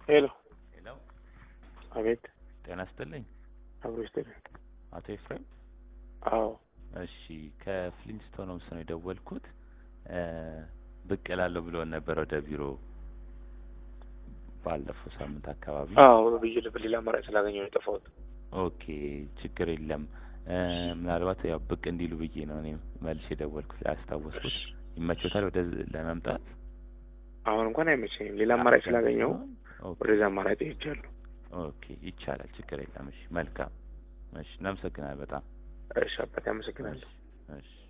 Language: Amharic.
ሄሎ ሄሎ፣ አቤት ጤና ይስጥልኝ አብሮ ይስጥልኝ አቶ ኤፍሬም። አዎ እሺ ከፍሊንስቶን ሆምስ ነው የደወልኩት። እ ብቅ እላለሁ ብሎን ነበር ወደ ቢሮ ባለፈው ሳምንት አካባቢ። አዎ ብዬ በሌላ አማራጭ ስላገኘሁ ነው የጠፋሁት ኦኬ ችግር የለም። እ ምናልባት ያው ብቅ እንዲሉ ብዬ ነው እኔ መልሼ የደወልኩት ያስታወስኩት። ይመቾታል ወደ ለመምጣት? አሁን እንኳን አይመቸኝም ሌላ አማራጭ ስላገኘሁ ኦኬ ወደዛ አማራጭ ሄጃለሁ ኦኬ ይቻላል፣ ችግር የለም። እሺ መልካም። እሺ እናመሰግናለን በጣም እሺ አባቴ አመሰግናለሁ እሺ